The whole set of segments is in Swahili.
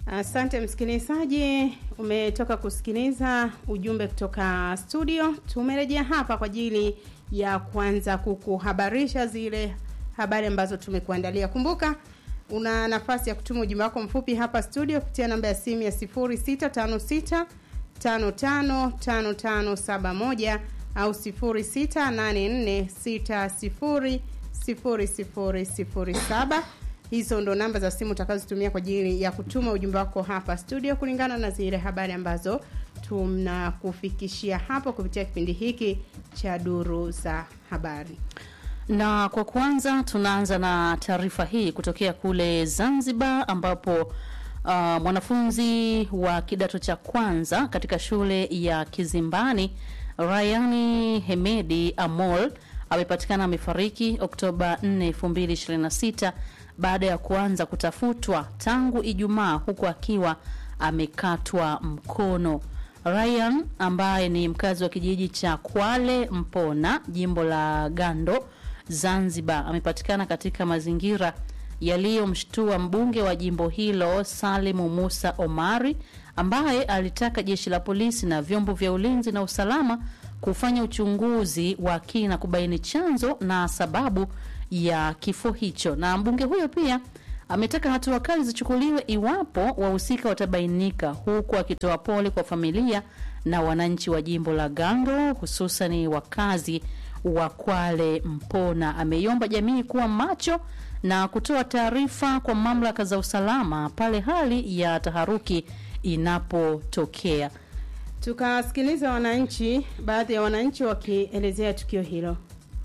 Asante msikilizaji, umetoka kusikiliza ujumbe kutoka studio. Tumerejea hapa kwa ajili ya kuanza kukuhabarisha zile habari ambazo tumekuandalia. Kumbuka una nafasi ya kutuma ujumbe wako mfupi hapa studio kupitia namba ya simu ya 0656 555571 au 0684600007. Hizo ndo namba za simu utakazotumia kwa ajili ya kutuma ujumbe wako hapa studio kulingana na zile habari ambazo tunakufikishia hapo kupitia kipindi hiki cha duru za habari. Na kwa kwanza tunaanza na taarifa hii kutokea kule Zanzibar ambapo uh, mwanafunzi wa kidato cha kwanza katika shule ya Kizimbani Rayani Hemedi Amol amepatikana amefariki Oktoba 4, 2026 baada ya kuanza kutafutwa tangu Ijumaa huku akiwa amekatwa mkono. Ryan ambaye ni mkazi wa kijiji cha Kwale Mpona, jimbo la Gando, Zanzibar, amepatikana katika mazingira yaliyomshtua mbunge wa jimbo hilo Salimu Musa Omari ambaye alitaka jeshi la polisi na vyombo vya ulinzi na usalama kufanya uchunguzi wa kina kubaini chanzo na sababu ya kifo hicho. Na mbunge huyo pia ametaka hatua kali zichukuliwe iwapo wahusika watabainika, huku akitoa pole kwa familia na wananchi wa jimbo la Gando, hususani wakazi wa Kwale Mpona. Ameiomba jamii kuwa macho na kutoa taarifa kwa mamlaka za usalama pale hali ya taharuki inapotokea. Tukasikiliza wananchi, baadhi ya wananchi wakielezea tukio hilo.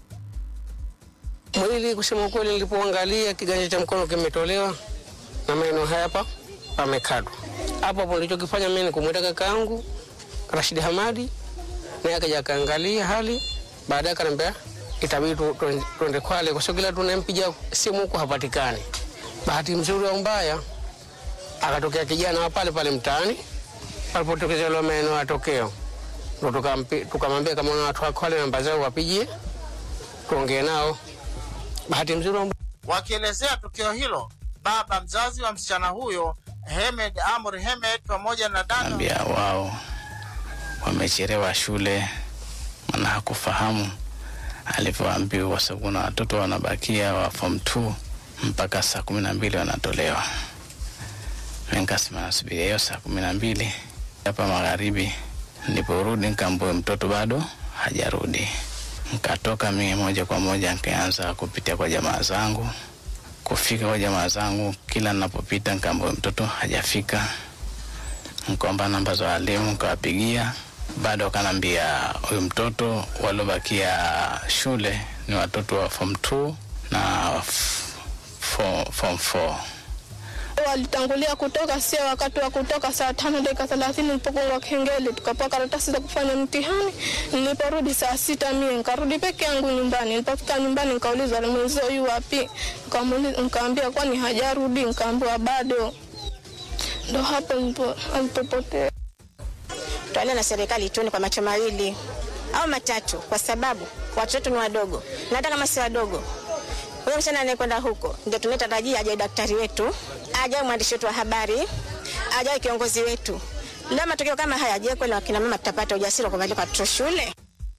Mwili kusema ukweli, nilipoangalia kiganja cha mkono kimetolewa na maeneo haya hapa pamekatwa. Hapo hapo nilichokifanya mimi ni kumwita kakaangu Rashid Hamadi, naye akaja akaangalia hali, baadaye akaniambia itabidi tu- tu- tuende Kwale kwa sababu kila tunampigia simu huko hapatikani. Bahati mzuri au mbaya, akatokea kijana wa pale pale mtaani palipotokeza ile maeneo ya tokeo, ndo tukampi- tukamwambia kama una watu wa Kwale namba zao wapigie tuongee nao. Bahati mzuri au Wakielezea tukio hilo, baba mzazi wa msichana huyo Hemed Amr Hemed pamoja na dada ambia wao wamechelewa shule, maana hakufahamu alivyoambiwa, kwa sababu kuna watoto wanabakia wa form 2 mpaka saa kumi na mbili wanatolewa. Mimi nikasema nasubiria hiyo saa kumi na mbili hapa magharibi. Niliporudi nikaambua mtoto bado hajarudi, nikatoka mimi moja kwa moja nikaanza kupitia kwa jamaa zangu. Kufika kwa jamaa zangu, kila ninapopita nikaambua mtoto hajafika nikaomba namba za walimu nikawapigia, bado wakanambia huyu mtoto waliobakia shule ni watoto wa form 2 na f- fo- form 4. walitangulia kutoka, sio wakati wa kutoka. Saa tano dakika thelathini nilipogonga kengele, tukapewa karatasi za kufanya mtihani. Niliporudi saa sita mie nikarudi peke yangu nyumbani. Nilipofika nyumbani nikauliza mwenzio yu wapi, Nikamuuliza- nikaambia kwani hajarudi, nikaambiwa bado. Ndo hapo nilipo- alipopotea. tualia na serikali tuone kwa macho mawili au matatu, kwa sababu watoto wetu ni wadogo, na hata kama si wadogo, huyo msichana anayekwenda huko ndio tunatarajia ajaye daktari wetu, ajaye mwandishi wetu wa habari, ajaye kiongozi wetu. Leo matokeo kama haya, je, kweli wakina mama tutapata ujasiri wa kupeleka watoto shule?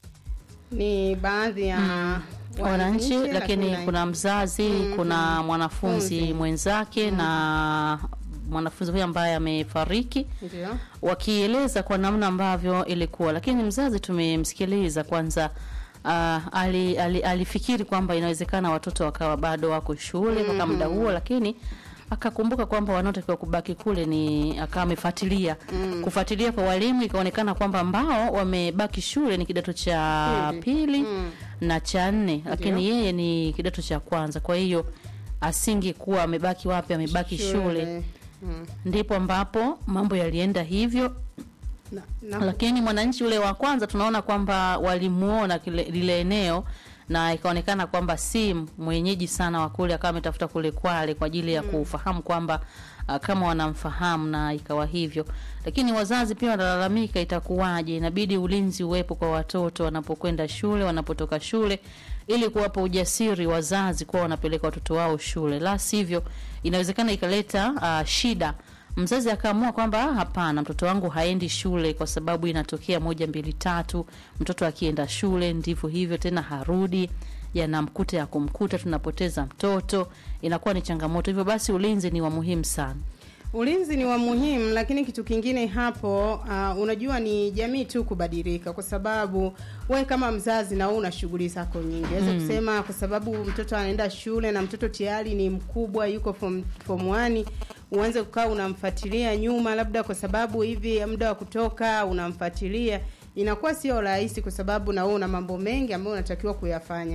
Ni baadhi ya wananchi lakini kuna mzazi Mm, kuna mm. mwanafunzi Funzi. mwenzake na mwanafunzi huyu ambaye amefariki ndio wakieleza kwa namna ambavyo ilikuwa lakini mzazi tumemsikiliza kwanza uh, ali, ali, alifikiri kwamba inawezekana watoto wakawa bado wako shule mpaka muda huo lakini akakumbuka kwamba wanaotakiwa kubaki kule ni akawa amefuatilia Mm. kufuatilia kwa walimu ikaonekana kwamba ambao wamebaki shule ni kidato cha Pili. pili Mm. na cha nne lakini yeye ni kidato cha kwanza kwa hiyo asingekuwa amebaki wapi amebaki shule, Mm. ndipo ambapo mambo yalienda hivyo Na, na, lakini mwananchi ule wa kwanza tunaona kwamba walimuona kile, lile eneo na ikaonekana kwamba si mwenyeji sana wa kule, akawa ametafuta kule Kwale kwa ajili ya kufahamu kwamba uh, kama wanamfahamu na ikawa hivyo. Lakini wazazi pia wanalalamika, itakuwaje? Inabidi ulinzi uwepo kwa watoto wanapokwenda shule, wanapotoka shule, ili kuwapa ujasiri wazazi kuwa wanapeleka watoto wao shule, la sivyo inawezekana ikaleta uh, shida mzazi akaamua kwamba "Ah, hapana, mtoto wangu haendi shule kwa sababu inatokea moja mbili tatu. Mtoto akienda shule ndivyo hivyo tena, harudi yanamkuta ya kumkuta, tunapoteza mtoto, inakuwa ni changamoto. Hivyo basi ulinzi ni wa muhimu sana. Ulinzi ni wa muhimu, lakini kitu kingine hapo, uh, unajua ni jamii tu kubadilika, kwa sababu we kama mzazi na wewe una shughuli zako nyingi. Naweza kusema kwa sababu mtoto anaenda shule na mtoto tayari ni mkubwa, yuko form form 1 uanze kukaa unamfuatilia nyuma, labda kwa sababu hivi muda wa kutoka unamfuatilia, inakuwa sio rahisi, kwa sababu na wewe una mambo mengi ambayo unatakiwa kuyafanya.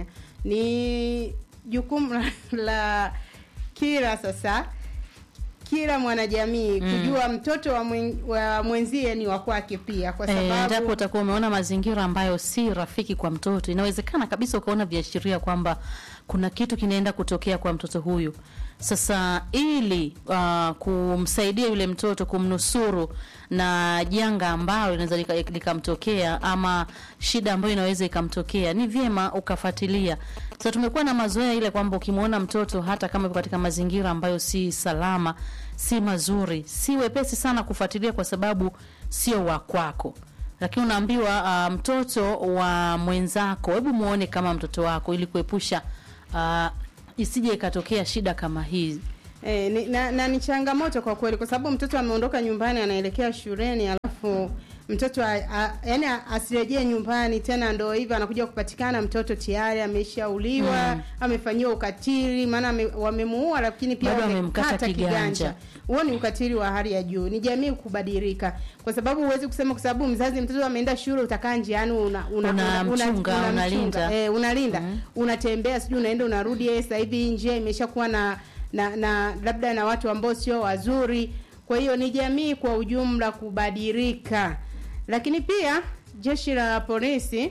Ni jukumu la, la kila sasa kila mwanajamii kujua mtoto wa, mwen, wa mwenzie ni wa kwake pia, kwa Eh, endapo sababu utakuwa umeona mazingira ambayo si rafiki kwa mtoto, inawezekana kabisa ukaona viashiria kwamba kuna kitu kinaenda kutokea kwa mtoto huyu. Sasa ili uh, kumsaidia yule mtoto kumnusuru na janga ambalo linaweza lika- likamtokea ama shida ambayo inaweza ikamtokea, ni vyema ukafuatilia. Sasa tumekuwa na mazoea ile kwamba ukimwona mtoto hata kama yuko katika mazingira ambayo si salama, si mazuri, si wepesi sana kufuatilia kwa sababu sio wa kwako lakini unaambiwa uh, mtoto wa mwenzako, hebu muone kama mtoto wako, ili kuepusha uh, isije ikatokea shida kama hii. eh, ni, na, na ni changamoto kwa kweli, kwa sababu mtoto ameondoka nyumbani anaelekea shuleni, alafu mtoto a, a, yani asirejee nyumbani tena, ndo hivyo anakuja kupatikana mtoto tayari ameshauliwa Mm. amefanyiwa ukatili, maana ame- wamemuua, lakini pia Bado wamemkata wamemkata kiganja. huo ni ukatili wa hali ya juu. Ni jamii kubadilika, kwa sababu huwezi kusema kwa sababu mzazi mtoto ameenda shule utakaa njiani una, una, Unamchunga, unalinda. eh, unalinda unatembea, sijui unaenda unarudi. Eh, sasa hivi njia imeshakuwa na, na na labda na watu ambao sio wazuri. Kwa hiyo ni jamii kwa ujumla kubadilika, lakini pia jeshi la polisi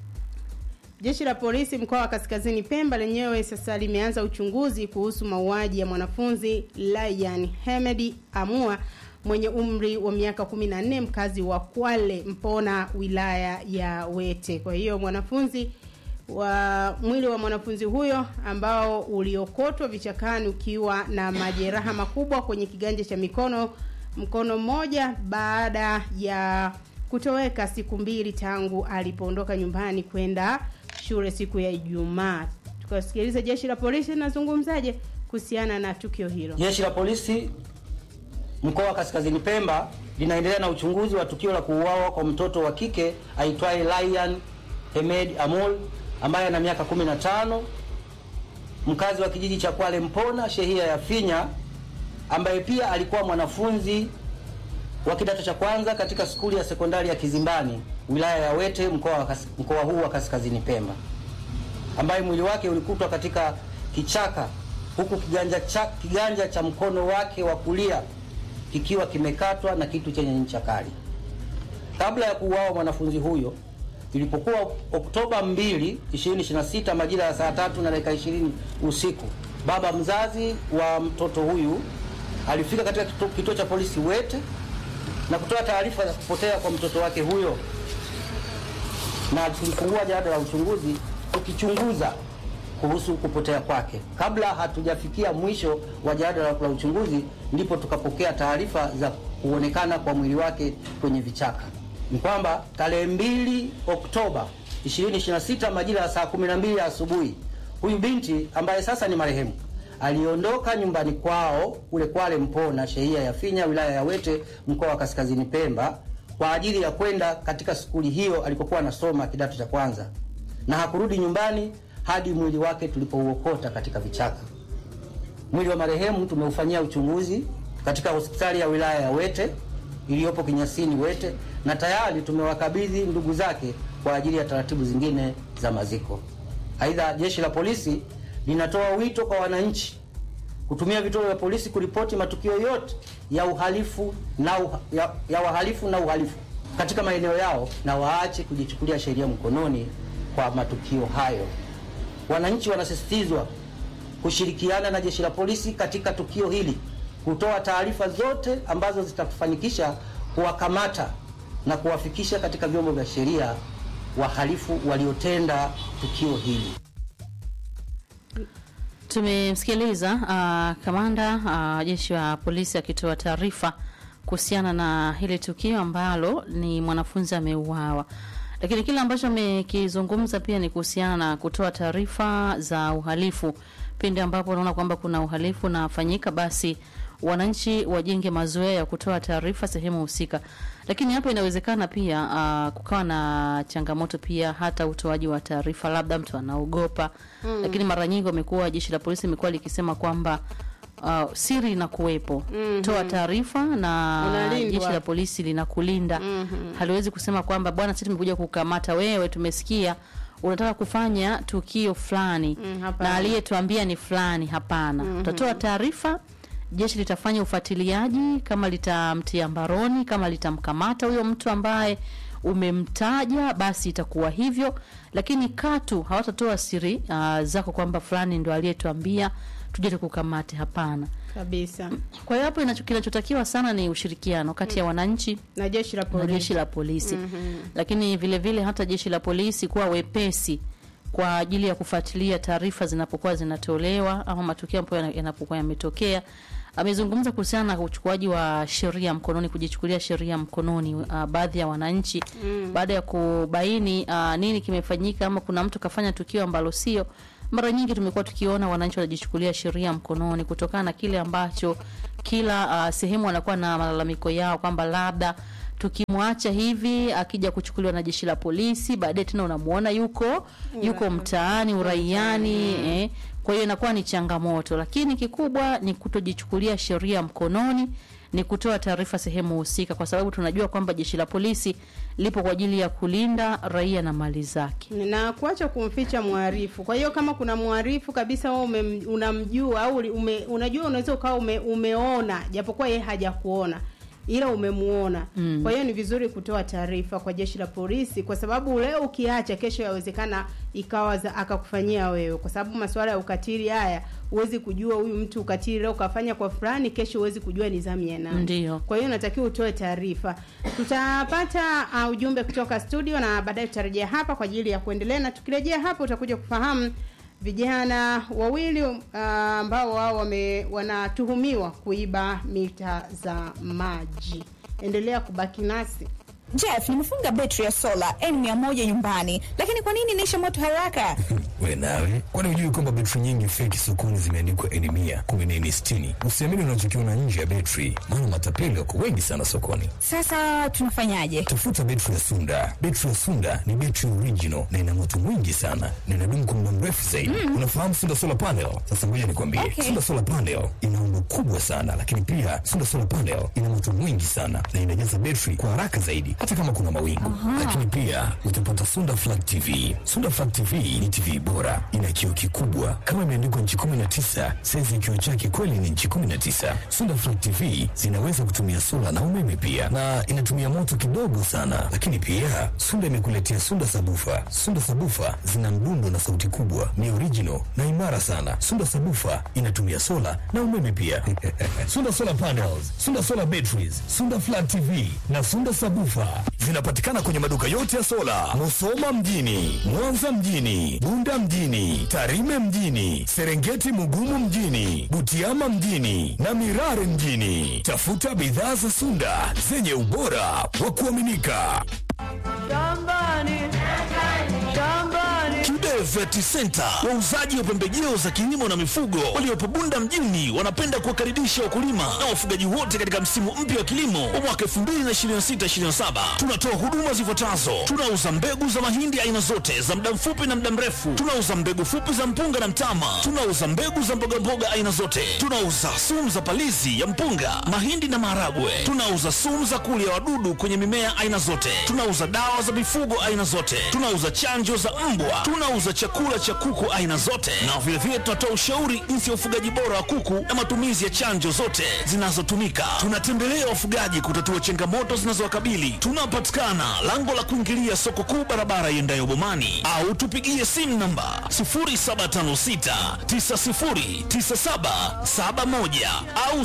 Jeshi la polisi mkoa wa Kaskazini Pemba lenyewe sasa limeanza uchunguzi kuhusu mauaji ya mwanafunzi Ryan Hemedi Amua mwenye umri wa miaka 14 mkazi wa Kwale Mpona wilaya ya Wete. Kwa hiyo mwanafunzi wa mwili wa mwanafunzi huyo ambao uliokotwa vichakani ukiwa na majeraha makubwa kwenye kiganja cha mikono mkono mmoja baada ya kutoweka siku mbili tangu alipoondoka nyumbani kwenda shule siku ya Ijumaa. Tukasikiliza jeshi la polisi linazungumzaje kuhusiana na tukio hilo. Jeshi la polisi mkoa wa Kaskazini Pemba linaendelea na uchunguzi wa tukio la kuuawa kwa mtoto wa kike aitwaye Ryan Hemed Amol ambaye ana miaka 15 mkazi wa kijiji cha Kwale Mpona shehia ya Finya ambaye pia alikuwa mwanafunzi wa kidato cha kwanza katika skuli ya sekondari ya Kizimbani wilaya ya Wete mkoa wa Kas- mkoa huu wa Kaskazini Pemba ambaye mwili wake ulikutwa katika kichaka huku kiganja cha, kiganja cha mkono wake wa kulia kikiwa kimekatwa na kitu chenye ncha kali. Kabla ya kuuawa mwanafunzi huyo, ilipokuwa Oktoba 2, 2026 majira ya saa tatu na dakika 20 usiku, baba mzazi wa mtoto huyu alifika katika kituo, kituo cha polisi Wete na kutoa taarifa za kupotea kwa mtoto wake huyo, na tulifungua jalada la uchunguzi tukichunguza kuhusu kupotea kwake. Kabla hatujafikia mwisho wa jalada la la uchunguzi, ndipo tukapokea taarifa za kuonekana kwa mwili wake kwenye vichaka. Ni kwamba tarehe 2 Oktoba 2026 majira ya saa 12 ya asubuhi, huyu binti ambaye sasa ni marehemu aliondoka nyumbani kwao kule Kwale Mpona, shehia ya Finya, wilaya ya Wete, mkoa wa Kaskazini Pemba, kwa ajili ya kwenda katika skuli hiyo alikokuwa anasoma kidato cha kwanza, na hakurudi nyumbani hadi mwili wake tulipouokota katika vichaka. Mwili wa marehemu tumeufanyia uchunguzi katika hospitali ya wilaya ya Wete iliyopo Kinyasini Wete, na tayari tumewakabidhi ndugu zake kwa ajili ya taratibu zingine za maziko. Aidha, jeshi la polisi linatoa wito kwa wananchi kutumia vituo vya polisi kuripoti matukio yote ya uhalifu na uha, ya, ya wahalifu na uhalifu katika maeneo yao na waache kujichukulia sheria mkononi kwa matukio hayo. Wananchi wanasisitizwa kushirikiana na jeshi la polisi katika tukio hili, kutoa taarifa zote ambazo zitafanikisha kuwakamata na kuwafikisha katika vyombo vya sheria wahalifu waliotenda tukio hili. Tumemsikiliza uh, kamanda uh, jeshi la polisi akitoa taarifa kuhusiana na hili tukio ambalo ni mwanafunzi ameuawa, lakini kile ambacho amekizungumza pia ni kuhusiana na kutoa taarifa za uhalifu pindi ambapo unaona kwamba kuna uhalifu unafanyika, basi wananchi wajenge mazoea ya kutoa taarifa sehemu husika. Lakini hapo inawezekana pia uh, kukawa na changamoto pia hata utoaji wa taarifa, labda mtu anaogopa mm. Lakini mara nyingi wamekuwa jeshi la polisi imekuwa likisema kwamba uh, siri inakuwepo mm-hmm. Toa taarifa na Unalindwa. jeshi la polisi linakulinda mm-hmm. Haliwezi kusema kwamba bwana, sisi tumekuja kukamata wewe, tumesikia unataka kufanya tukio fulani Mm, hapana. na aliyetuambia ni fulani. Hapana, utatoa taarifa, jeshi litafanya ufuatiliaji, kama litamtia mbaroni, kama litamkamata huyo mtu ambaye umemtaja, basi itakuwa hivyo, lakini katu hawatatoa siri uh, zako kwamba fulani ndo aliyetuambia tuje tukukamate. Hapana. kabisa Kwa hiyo hapo inacho- kinachotakiwa sana ni ushirikiano kati ya wananchi na jeshi la na polisi jeshi la polisi lakini vile vile hata jeshi la polisi kuwa wepesi kwa ajili ya kufuatilia taarifa zinapokuwa zinatolewa ama matukio ambayo yana- yanapokuwa yametokea. Amezungumza kuhusiana na uchukuaji wa sheria mkononi, kujichukulia sheria mkononi uh, baadhi ya wananchi baada ya kubaini uh, nini kimefanyika ama kuna mtu kafanya tukio ambalo sio. Mara nyingi tumekuwa tukiona wananchi wanajichukulia sheria mkononi kutokana na kile ambacho kila uh, sehemu wanakuwa na malalamiko yao kwamba labda tukimwacha hivi akija kuchukuliwa na jeshi la polisi, baadaye tena unamuona yuko yuko mtaani uraiani eh. Kwa hiyo inakuwa ni changamoto, lakini kikubwa ni kutojichukulia sheria mkononi, ni kutoa taarifa sehemu husika, kwa sababu tunajua kwamba jeshi la polisi lipo kwa ajili ya kulinda raia na mali zake. na kuacha kumficha mharifu. Kwa hiyo kama kuna mharifu kabisa wewe ume, unamjua au ume, unajua unaweza ukawa ume, umeona japokuwa yeye hajakuona ila umemuona mm. Kwa hiyo ni vizuri kutoa taarifa kwa jeshi la polisi, kwa sababu leo ukiacha, kesho yawezekana ikawa za- akakufanyia wewe, kwa sababu masuala ya ukatili haya huwezi kujua huyu mtu ukatili leo kafanya kwa fulani, kesho huwezi kujua ni zamu ya nani. Ndio. Kwa hiyo natakiwa utoe taarifa. Tutapata uh, ujumbe kutoka studio na baadaye tutarejea hapa kwa ajili ya kuendelea, na tukirejea hapa utakuja kufahamu vijana wawili uh, ambao wao wame wanatuhumiwa kuiba mita za maji. Endelea kubaki nasi. Jeff, nimefunga betri ya sola N100 nyumbani, lakini kwa nini inaisha moto haraka? We nawe, kwani hujui kwamba betri nyingi feki sokoni zimeandikwa N mia kumi na nne sitini? Usiamini unachokiona nje ya betri, maana matapeli wako wengi sana sokoni. Sasa tunafanyaje? Tafuta betri ya Sunda. Betri ya Sunda ni betri original na ina moto mwingi sana na inadumu kwa muda mrefu zaidi. Unafahamu Sunda solar panel? Sasa ngoja nikwambie, Okay. Sunda solar panel ina umbo kubwa sana, lakini pia Sunda solar panel ina moto mwingi sana na inajaza betri kwa haraka zaidi, hata kama kuna mawingu. Lakini pia utapata Sunda flat TV. Sunda flat TV ni TV bora, ina kioo kikubwa kama imeandikwa nchi 19, saizi ya kioo chake kweli ni nchi 19. Sunda flat TV zinaweza kutumia sola na umeme pia, na inatumia moto kidogo sana. Lakini pia Sunda imekuletea Sunda sabufa. Sunda sabufa zina mdundo na sauti kubwa, ni original na imara sana. Sunda sabufa inatumia sola na umeme pia. Sunda solar panels, Sunda solar batteries, Sunda flat TV na Sunda sabufa zinapatikana kwenye maduka yote ya sola, Musoma mjini, Mwanza mjini, Bunda mjini, Tarime mjini, Serengeti Mugumu mjini, Butiama mjini na Mirare mjini. Tafuta bidhaa za Sunda zenye ubora wa kuaminika. Kibe Vet Center, wauzaji wa pembejeo za kilimo na mifugo waliopo Bunda mjini, wanapenda kuwakaribisha wakulima na wafugaji wote katika msimu mpya wa kilimo wa mwaka 2026/2027. Tunatoa huduma zifuatazo: tunauza mbegu za mahindi aina zote za muda mfupi na muda mrefu, tunauza mbegu fupi za mpunga na mtama, tunauza mbegu za mbogamboga aina zote, tunauza sumu za palizi ya mpunga, mahindi na maharagwe, tunauza sumu za kulia wadudu kwenye mimea aina zote, tunauza dawa za mifugo aina zote, tunauza chanjo za mbwa, tunauza chakula cha kuku aina zote, na vilevile tunatoa ushauri jinsi ya ufugaji bora wa kuku na matumizi ya chanjo zote zinazotumika. Tunatembelea wafugaji kutatua changamoto zinazowakabili. Tunapatikana lango la kuingilia soko kuu, barabara iendayo Bomani, au tupigie simu namba 0756909771 au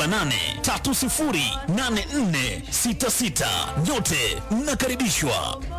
0678308466. Nyote mnakaribishwa.